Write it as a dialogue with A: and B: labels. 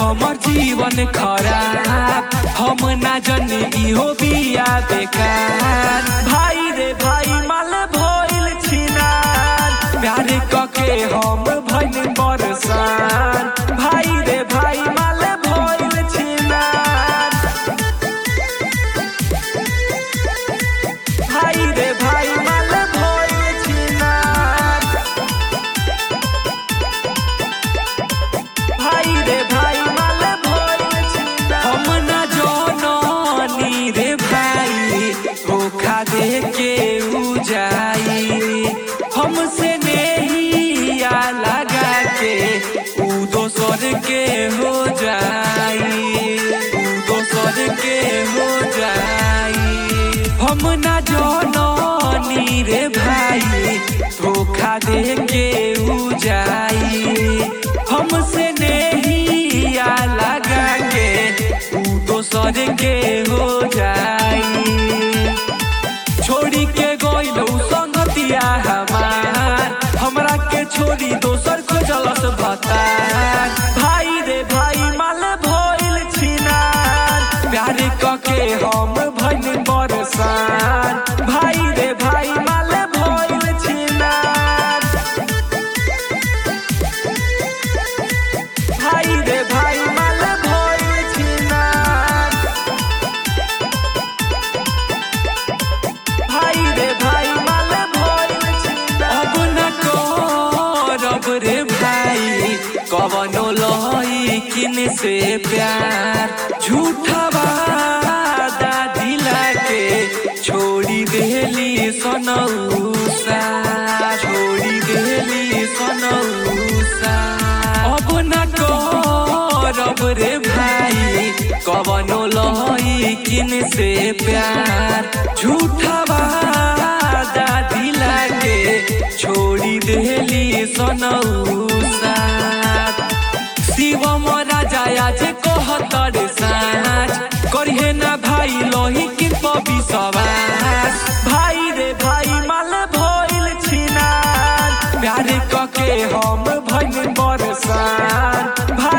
A: हमर जीवन खराब हम ना जनी इहो बिया बेकार भाई रे भाई माल भइल छिनार प्यार कके हम भइल बरसान भाई रे भाई माल भइल छिनार भाई रे भाई माल भइल छिनार भाई रे भाई माल भइल छिनार हम ना जननी रे भाई धोखा दे के उ जाई हमसे नहिया लगा के उ दोसर के हो जाई उ दोसर के हो जाई हम ना जननी रे भाई धोखा दे के उ जाई हमसे नहिया लगा के उ दोसर के हो जाई छोड़ी के गइलौ संगतिया हमार हमरा के छोड़ी दोसर खोजलस भतार भाई रे भाई माल भइल छिनार प्यार कके हम भइल बरसान भाई रे भाई माल भइल छिनार भाई रे भाई माल भइल छिनार भाई रे भाई माल भइल छिनार अब न करब रे भाई कवनो लइकिन से प्यार झूठा वादा दिला के छोड़ी देली सनौसा छोड़ी देली सनौसा अब न करब रे भाई कवनो लइकिन से प्यार झूठा वादा दिला के छोड़ी देली सनौसा शिवम राजा आज कहतर साँझ करिहे ना भाई लोही किन विश्वास भाई रे भाई माल भइल छिनार प्यार कके हम भइल बरसान